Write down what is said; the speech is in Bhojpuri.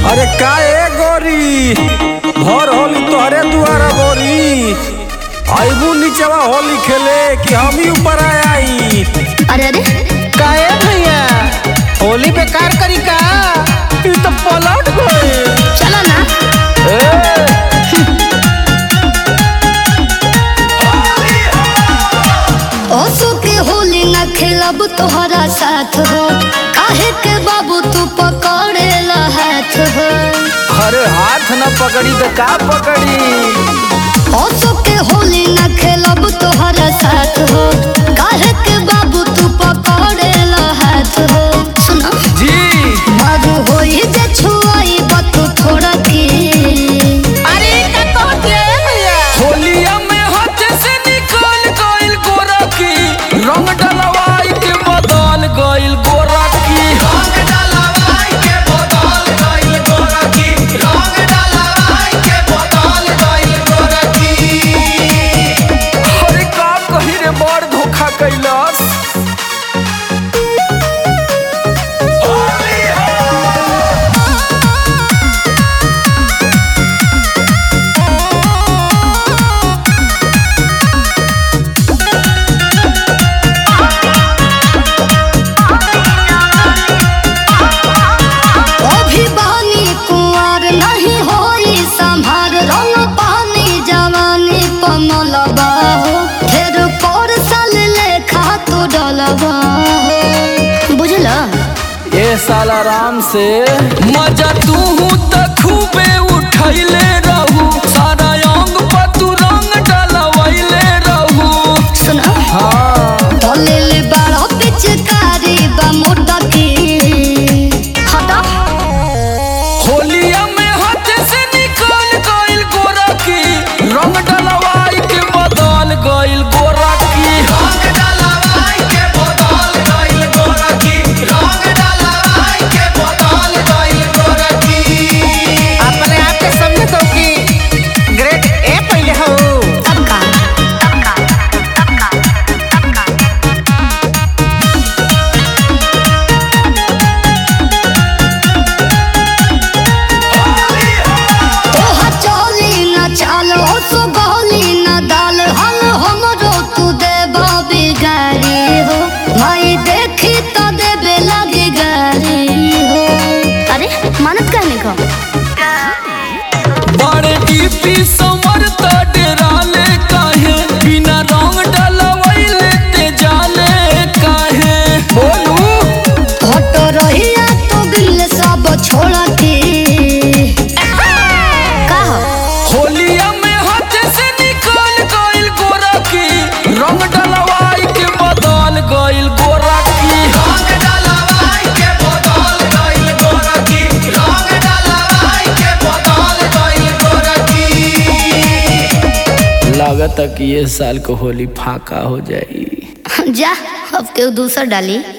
अरे का ए गोरी भर होली तोहरे दुआरा बोरी आइबू नीचवा होली खेले कि हम ही ऊपर आई अरे अरे काहे भैया होली बेकार करी का ई तो पलट गए चलो ना ओसो के होली न खेलब तोहरा साथ हो काहे के बाबू तू पकड़ेला हाथ हो अरे हाथ न पकड़ी तो का पकड़ी ओसो के होली न खेलब तोहरा साथ हो काहे के बाबू तू पकड़ेला हाथ हो सुनो जी बाबू होई जे छुआई बतू थोड़ा की अरे का कहते भैया होलिया में हाथ से निकल गइल गोरा की रंग डलवाई के बदल गइल गोरा की अरे का कही रे बड़ धोखा कैलस अभी बानी कुंवर नहीं होई संभार रंग पानी जवानी पमल बाहो फिर पर साल लेखा तू डलबा बुझल ए साल आराम से मजा तू त खूबे उठैले रहू सारा अंग पर तू रंग डलवैले रहू सुन हाँ दलिल बड़ा पिचकारी बा मोटा की हटा होलिया में हाथ से निकल गइल गोरा की रंग डलवाई के बदल गइल गोरा की अपने आप के समझ दो कि ग्रेड ए पहले हो अब का अब का अब का अब का तोहा चली न चालो सो गली न दाल हल हमरो तू देबा बिगाड़ी हो भाई देखी तो देबे लगे गाड़ी हो अरे मानत कहने को बड़े डीपी समर त डेराले काहे बिना रंग डलवैले ते जाले काहे बोलू हट रहिया तो दिल सब छोड़ा के का हो? होलिया में हाथ से निकल गइल गोरा की रंग डलवाई के बदल गइल गोरा की लागत कि ये साल को होली फाका हो जाई जा अब केहू दूसर डाली